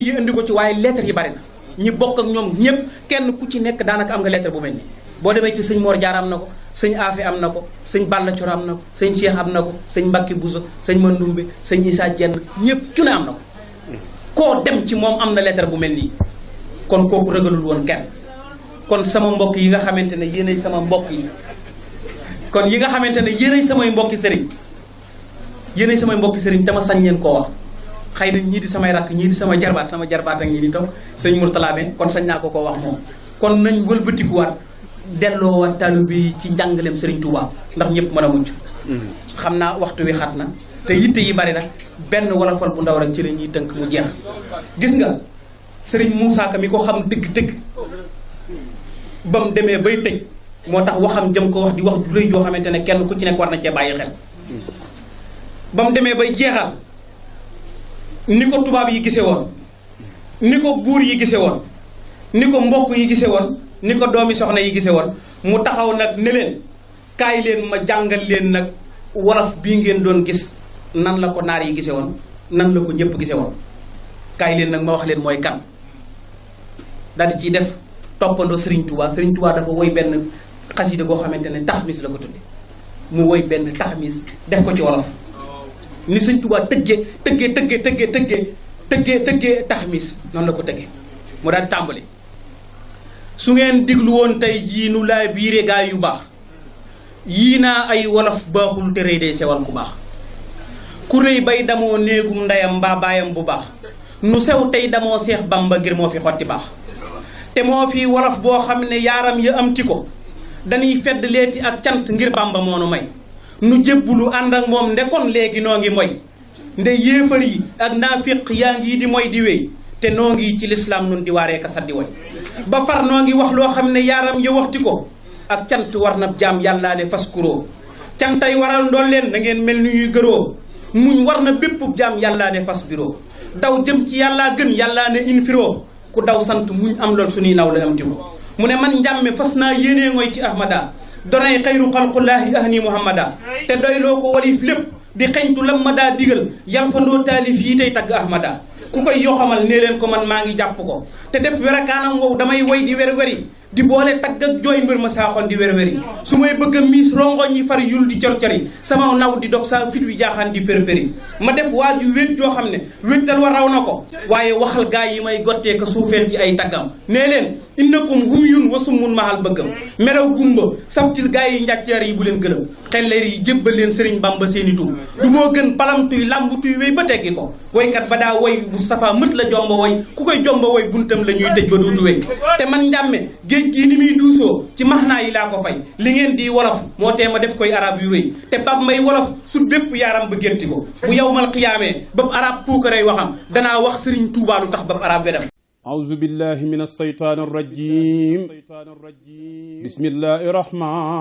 yi indi ko ci waaye lettre yi bari na ñi bokk ak ñoom ñëpp kenn ku ci nekk daanaka am nga lettre bu mel ni boo demee ci sëñ Mor Diarra am na ko sëñ Afe am na ko sëñ Balla Coro am na ko sëñ Cheikh am na ko sëñ Mbacke Bousso sëñ Mandumbe sëñ Issa Dieng ñëpp ku ne am na ko koo dem ci moom am na lettre bu mel nii kon kooku ragalul woon kenn kon sama mbokk yi nga xamante ne yéenay sama mbokk yi kon yi nga xamante ne yéenay samay mbokki sëriñ yéenay samay mbokki sëriñ te ma sañ leen koo wax xëy na ñii di samay rakk ñii di sama jarbaat sama jarbaat ak ñii di toog sëñ Mourtala ben kon sañ naa ko koo wax moom kon nañ wëlbatikuwaat delloowaat talu bi ci njàngaleem sëriñ Touba ndax ñëpp mën a mucc xam naa waxtu wi xat na te yitte yi bari nag benn wolofal bu ndaw rek ci la ñuy tënk mu jeex gis nga sëriñ Moussa Ka mi ko xam dëgg-dëgg ba mu demee bay tëj moo tax waxam jëm ko wax di wax du rëy joo xamante ne kenn ku ci nekk war na cee bàyyi xel ba mu demee bay jeexal ni ko tubaab yi gise woon ni ko buur yi gise woon ni ko mbokk yi gise woon ni ko doomi soxna yi gise woon mu taxaw nag ne leen kaay leen ma jàngal leen nag wolof bii ngeen doon gis nan la ko naar yi gise woon nan la ko ñëpp gise woon kaay leen nag ma wax leen mooy kan daal di ciy def toppandoo Serigne Touba Serigne Touba dafa woy benn xasida goo xamante ne taxmis la ko tudde mu woy benn taxmis def ko ci wolof ni Serigne Touba tëggee tëggee tëggee tëggee tëggee tëggee tëggee taxmis noonu la ko tëggee mu daal di tàmbali su ngeen diglu woon tey jii nu laa biire gaa yu baax yii naa ay wolof baaxul te rëy day sewal ku baax ku rëy bay damoo néegum ndeyam mbaa baayam bu baax nu sew tey damoo seex bamba ngir moo fi xotti baax te moo fi wolof boo xam ne yaaram ya am ti ko dañuy fedd leeti ak cant ngir bamba moo nu may nu jébbulu ànd ak moom ndekon léegi noo ngi moy nde yéefar yi ak naafiq yaa ngi di moy di wéy te noo ngi ci lislaam nun di waaree ka saddi woy ba far noo ngi wax loo xam ne yaaram ya waxti ko ak cant war na jaam yàllaa ne fas kuroo cantay waral ndool leen da ngeen mel ni ñuy gëroo muñ war na bépp jaam yàllaa ne fas biroo daw jëm ci yàllaa gën yàllaa ne infiroo ku daw sant muñ am lool suñuy naw la am tiwo mu ne man njàmme fas naa yéenee ngoy ci ahmada donay xayru xalqullaahi ahni muhammada te doy loo ko walif lépp di xeñtu lam ma daa digal yam fa ndoo taalif yi tey tagg ahmada ku koy yoxamal nee leen ko man maa ngi jàpp ko te def werakaanam wow damay woy di wer weri di boole tagg ak jooy mbër ma saa xol di wer weri su may bëgg a miis rongoñ yi far yul di cor cori sama naw di dox saa fit wi jaaxaan di fër-fëri ma def waa ju wét joo xam ne wéttal wa raw na ko waaye waxal gaa yi may gottee ko suufeel ci ay taggam nee leen innakum hum yun wasummun mahal bëggam melaw gumba saftil gaa yi njàcceer yi bu leen gëlëm xelleer yi jébbal leen sëriñ bamba seeni tur du moo gën palamtuy làmbutuy wéy ba teggi ko woykat ba daa woy Moustapha mët la jomba woy ku koy jomba woy buntam la ñuy tëj ba dootu wéy te man njàmme géej gii ni muy duusoo ci maxnaa yi laa ko fay li ngeen di wolof moo tee ma def koy arab yu rëy te bab may wolof su bépp yaaram ba gétti ko bu yow mal xiyaamee bab arab puukarey waxam danaa wax sëriñ Tuubaa lu tax bab arab wedam أعوذ بالله من الشيطان الرجيم بسم الله الرحمن